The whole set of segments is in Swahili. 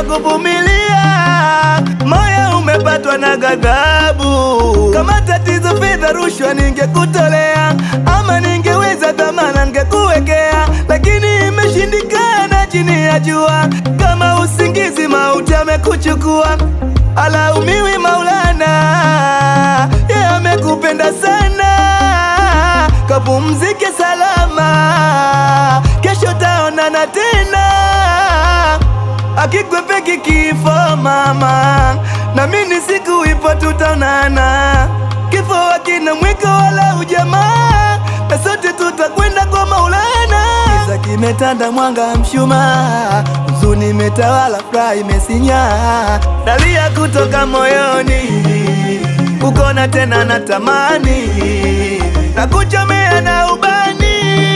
nashindwa kuvumilia, moyo umepatwa na ghadhabu. Kama tatizo fedha, rushwa ningekutolea, ama ningeweza dhamana ningekuwekea, lakini imeshindikana chini ya jua. Kama usingizi, mauti amekuchukua, alaumiwi Maulana, yeye amekupenda sana, kapumzike salama, kesho taonana tena akikwepeki kifo mama, na mimi siku ipo tutaonana. Kifo hakina mwiko wala ujamaa, na sote tutakwenda kwa Maulana. Giza kimetanda, mwanga mshumaa, huzuni imetawala, furaha imesinya, dalia kutoka moyoni, kukona tena natamani, na kuchomea na ubani,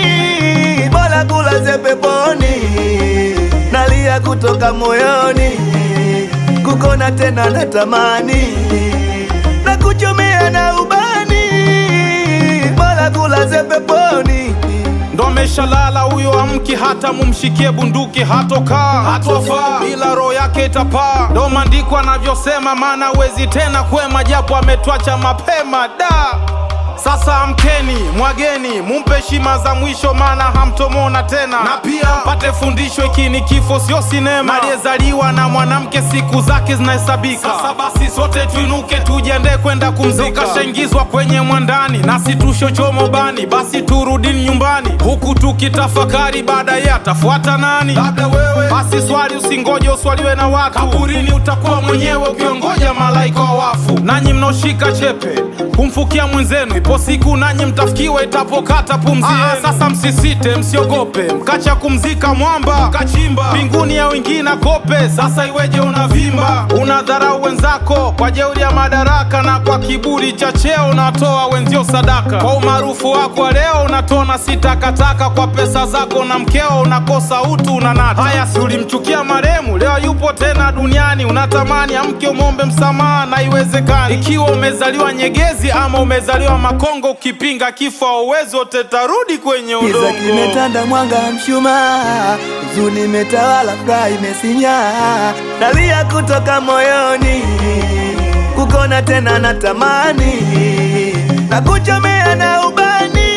bora kulaze peponi nalia kutoka moyoni, kukona tena natamani, na kuchomea na ubani, bora kulaze peponi. ndo ameshalala huyo, amki hata mumshikie bunduki, hatokaa hatofaa, bila roho yake itapaa. Ndo maandiko anavyosema, maana huwezi tena kwema, japo ametwacha mapema da sasa amkeni, mwageni, mumpe heshima za mwisho, maana hamtomona tena, na pia pate fundisho, hiki ni kifo, sio sinema. Aliyezaliwa na mwanamke siku zake zinahesabika. Sasa basi sote tuinuke, tujiandae kwenda kumzika. Kashaingizwa kwenye mwandani, nasi tushochomo bani, basi turudini nyumbani, huku tukitafakari baadaye atafuata nani? Labda wewe. Basi swali, usingoje uswaliwe na watu, kaburini utakuwa mwenyewe ukiongoja malaika wa wafu. Nanyi mnaoshika chepe kumfukia mwenzenu, ipo siku nanyi mtafikiwa itapokata pumzi yenu. Sasa msisite, msiogope, mkacha kumzika mwamba, mkachimba mbinguni ya wengine kope. Sasa iweje unavimba, unadharau wenzako kwa jeuri ya madaraka, na kwa kiburi cha cheo unatoa wenzio sadaka. Kwa umaarufu wako wa leo unatona si takataka, kwa pesa zako na mkeo unakosa utu, unanata. Haya, si ulimchukia maremu, leo yupo tena duniani, unatamani amke umwombe msamaha, na iwezekani. Ikiwa umezaliwa nyegezi ama umezaliwa Makongo, ukipinga kifo auwezi wote tarudi kwenye Giza udongo. kimetanda, mwanga mshumaa, huzuni imetawala, furaha imesinya, dalia kutoka moyoni, kukona tena natamani, na kuchomea na ubani,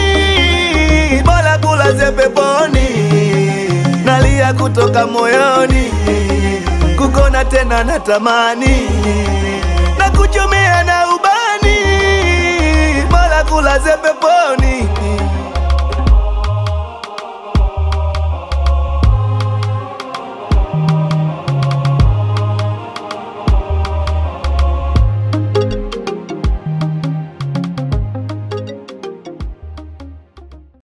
bora kulaze peponi, nalia kutoka moyoni, kukona tena natamani, na kuchomea na ubani, bora kulaze peponi.